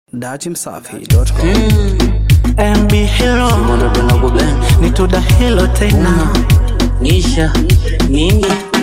Datimsafi.com MB Hero Wanapenda kubend ni tuda hilo tena nisha mingi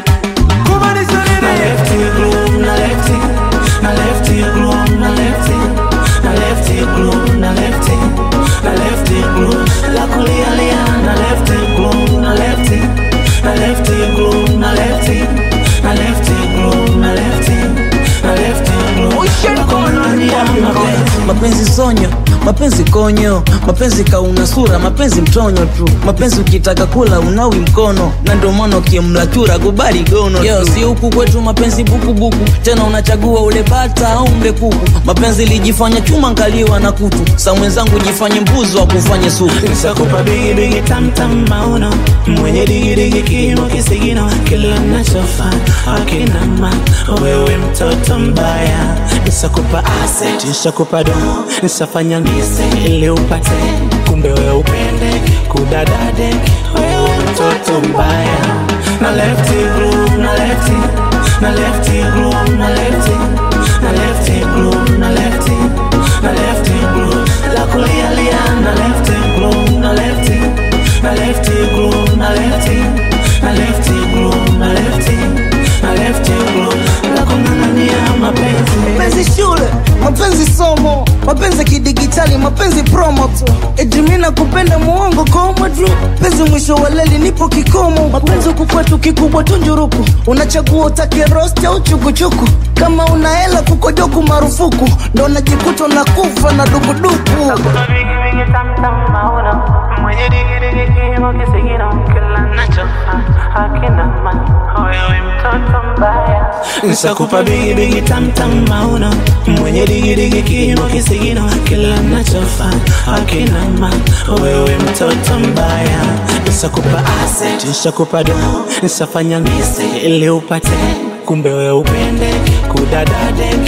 na lefty gloom na lefty na lefty gloom na lefty na lefty gloom na lefty na lefty gloom la kulia lia na lefty gloom na lefty na lefty gloom na lefty na lefty gloom na lefty na lefty gloom la kulia mapenzi mapenzi sonyo mapenzi konyo mapenzi kauna sura mapenzi mtonyo tu mapenzi ukitaka kula unawi mkono na ndio maana ukimla chura kubali gono Yo, si huku kwetu mapenzi bukubuku tena unachagua ule bata au mle kuku mapenzi lijifanya chuma nkaliwa na kutu sa mwenzangu jifanye mbuzi wa kufanye supu Nisakupa bigi bigi tam tam mauno mwenye digi digi kimo kisigino kila nachofanya akina ma wewe mtoto mbaya nisakupa asset nisakupa do nisafanya ngise ili upate kumbe wewe upende kudadade wewe mtoto mbaya na lefty groove na lefty na lefty groove na lefty na lefty groove na lefty na lefty groove la kulia lia na lefty groove na lefty na lefty groove na lefty na lefty groove na lefty na lefty groove la kung'ang'ania mapenzi mapenzi shule mapenzi somo mapenzi kidigitali mapenzi promo tu ejimina kupenda muongo komo tu penzi mwisho wa leli nipo kikomo mapenzi huku kwetu kikubwa tunjuruku unachagua utake rosti au chukuchuku kama una hela kukojoku marufuku ndo najikuta na kufa na dukuduku bigi bigi tam tam mauna mwenye digi digi kimo kisigino kila nachofanya akina ma wewe mtoto mbaya nisakupa bigi bigi tam tam mauna mwenye digi digi kimo kisigino kila nachofanya akina ma wewe mtoto mbaya nisakupa asset nisakupa do nisafanya ngise ili upate kumbe wewe upende kudadade